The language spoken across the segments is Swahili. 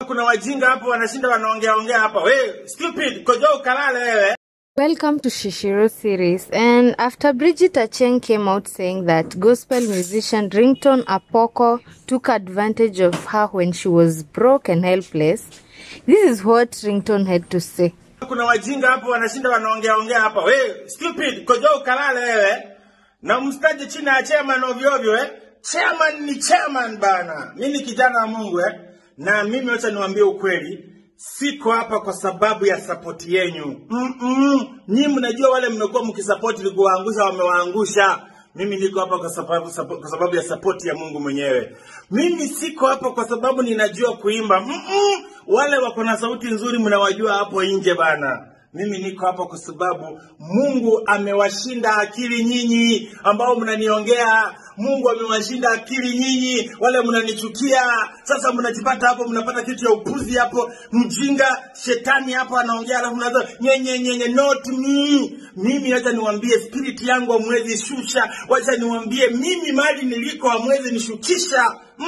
Kuna wajinga hapo wanashinda wanaongea ongea hapa. We stupid, kojo ukalale wewe. Welcome to Shishiro series. And after Bridget Acheng came out saying that gospel musician Rington Apoko took advantage of her when she was broke and helpless, this is what Rington had to say. Kuna wajinga hapo wanashinda wanaongea ongea hapa. We stupid, kojo ukalale wewe. Na mstaje chini ya chairman ovyo ovyo eh. Chairman ni chairman bana. Mimi ni kijana wa Mungu eh. Na mimi wacha niwaambie ukweli. Siko hapa kwa sababu ya sapoti yenyu. Mm -mm. Nyinyi mnajua wale mmekuwa mkisapoti ili kuwaangusha wamewaangusha. Mimi niko hapa kwa sababu, sapo- kwa sababu ya sapoti ya Mungu mwenyewe. Mimi siko hapa kwa sababu ninajua kuimba. Mm -mm. Wale wako na sauti nzuri mnawajua hapo nje bana. Mimi niko hapa kwa sababu Mungu amewashinda akili nyinyi ambao mnaniongea. Mungu amewashinda akili nyinyi wale mnanichukia. Sasa mnajipata hapo, mnapata kitu ya upuzi hapo, mjinga shetani hapo anaongea, alafu mnaanza nyenye nyenye, not me. Mimi wacha niwaambie, spirit yangu hamwezi shusha. Wacha niwaambie, mimi mali niliko hamwezi nishukisha.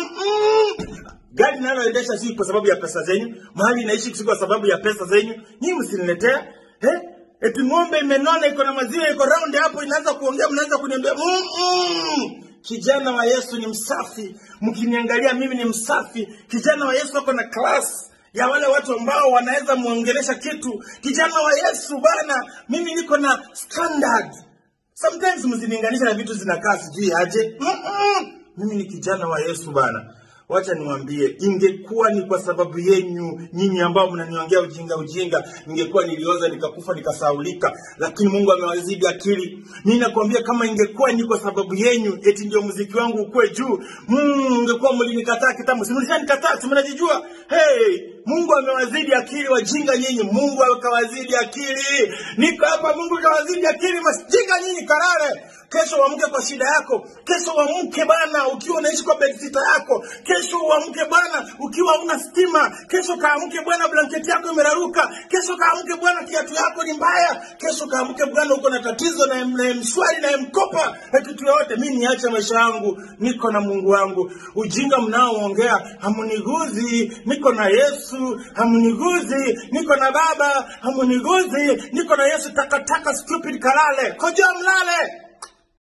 Mm-mm. Gari naloendesha si kwa sababu ya pesa zenyu, mahali naishi si kwa sababu ya pesa zenyu. Nyinyi msiniletea eh? Eti ng'ombe imenona iko na maziwa iko round hapo, inaanza kuongea, mnaanza kuniambia mm -mm. Kijana wa Yesu ni msafi, mkiniangalia mimi ni msafi. Kijana wa Yesu ako na class ya wale watu ambao wanaweza muongelesha kitu. Kijana wa Yesu bana, mimi niko na standard. Sometimes mzilinganisha na vitu zinakaa sijui aje. Mm-mm. Mimi ni kijana wa Yesu bana. Wacha niwaambie, ingekuwa ni kwa sababu yenyu nyinyi ambao mnaniongea ujinga ujinga, ningekuwa nilioza nikakufa nikasaulika, lakini Mungu amewazidi akili. Mimi nakwambia kama ingekuwa ni kwa sababu yenyu, eti ndio muziki wangu ukue juu, mm, ungekuwa mlinikataa kitambo. Si mlishanikataa, si mnajijua? Hey, Mungu amewazidi akili wajinga nyinyi, Mungu akawazidi akili. Niko hapa, Mungu akawazidi akili, masjinga nyinyi, karare Kesho uamke kwa shida yako. Kesho uamke bana ukiwa unaishi kwa bedsitter yako. Kesho uamke bana ukiwa una stima. Kesho kaamke bwana blanketi yako imeraruka. Kesho kaamke bwana kiatu yako ni mbaya. Kesho kaamke bwana uko na tatizo na na mshwari na mkopa na kitu yote. Mimi niache maisha yangu, niko na Mungu wangu. Ujinga mnaoongea hamuniguzi, niko na Yesu. Hamuniguzi, niko na Baba. Hamuniguzi, niko na Yesu. Takataka stupid kalale. Koja mlale.